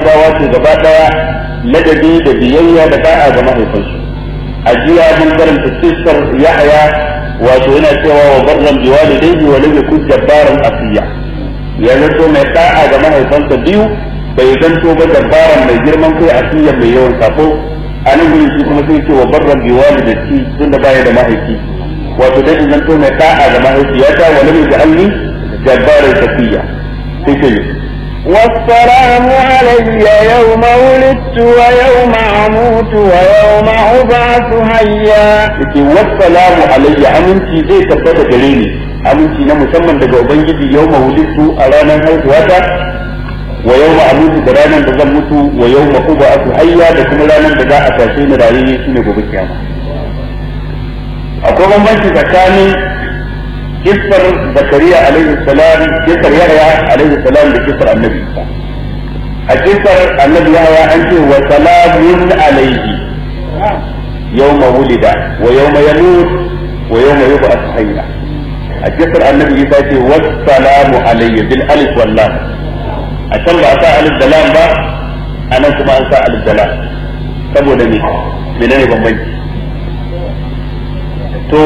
bawa ce gaba daya ladabi da biyayya da da'a ga mahaifansu a jiya mun karanta kissar yahya wato yana cewa wa barran biwalidayhi wa lam yakun jabbaran asiya ya zato mai da'a ga mahaifansa biyu bai zanto ba jabbaran mai girman kai asiya mai yawan sako a nan gurin shi kuma sai ce wa barran biwalidati tunda baya da mahaifi wato dai in zanto mai da'a ga mahaifiyata wa lam yaj'alni jabbaran safiya sai ce والسلام علي يوم ولدت ويوم أموت ويوم أبعث حيا yake wassalamu alayya aminci zai tabbata gare ni aminci na musamman daga ubangiji yau ma wulittu a ranar haihuwata wa yau ma amutu da ranar da zan mutu wa yau ma uba aku hayya da kuma ranar da za a tashe ni rayuwa shine gobe kiyama akwai bambanci tsakanin kisar zakariya alaihi salam kisar yahya alaihi salam da kisar annabi isa a kisar annabi yahya an ce wa salamun alaihi يوم ولد ويوم يموت ويوم يبعث حيا الجسر النبي يساتي والسلام علي بالالف واللام عشان ba sa alif da lam ba anan kuma an sa alif da lam saboda me menene bambanci to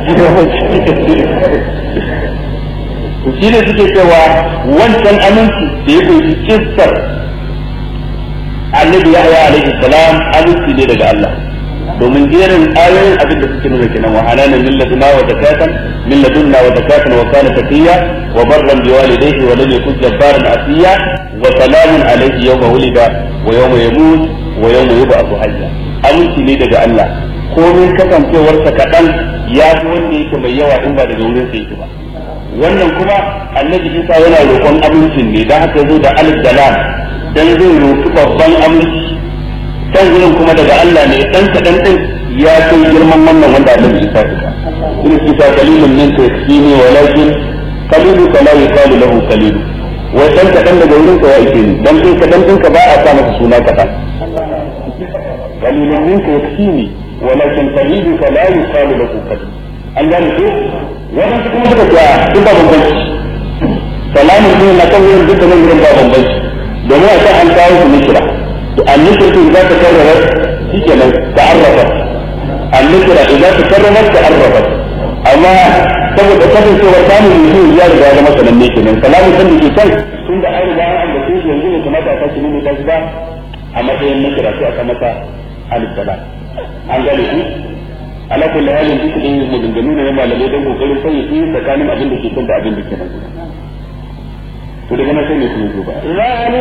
to shi ne suke cewa wancan aminci da ya kunshi kissar annabi yahya alaihi salam aminci ne daga Allah domin jerin ayoyin abin da suke nuna kenan wa halalan min ladunna wa zakatan min ladunna wa zakatan wa kana taqiya wa barran bi walidayhi wa lam yakun jabbaran asiya wa salamun alayhi yawma wulida wa yawma yamut wa yawma yub'athu hayya aminci ne daga Allah komai kasancewarsa kaɗan ya fi wanda yake mai yawa in ba daga wurin sa yake ba wannan kuma annabi Isa yana roƙon amincin ne dan haka zo da alif da lam dan zai roƙi babban aminci can gurin kuma daga Allah ne dan kadan din ya kai girman wannan wanda Allah ya sa ka in kita qalilun min tasbini walakin qalilu la yuqalu lahu qalilu wa dan kadan daga wurin ka ya ike ni dan kai kadan din ka ba a sa masa suna kadan qalilun min tasbini walakin qalilu la yuqalu lahu qalilu an gane ko wannan kuma suka ga duk ba bambanci salamun din na kan wurin duk da nan gurin ba bambanci domin a kan an kawo su mikira النكرة إذا تكررت في كلام تعرفت النكرة إذا تكررت تعرفت أما saboda kasancewar samun mutum ya riga ya masa nan ne kenan kalamin san da ke kan tun da an riga an da shi yanzu ne kamata a sake nuna ta ba a matsayin na kira sai aka masa alif salam an gane ku ala kulli halin duk da maganganu ne na malamai don kokarin sanya su tsakanin abin da ke kan da abin da ke nan to daga nan sai ne kuma ba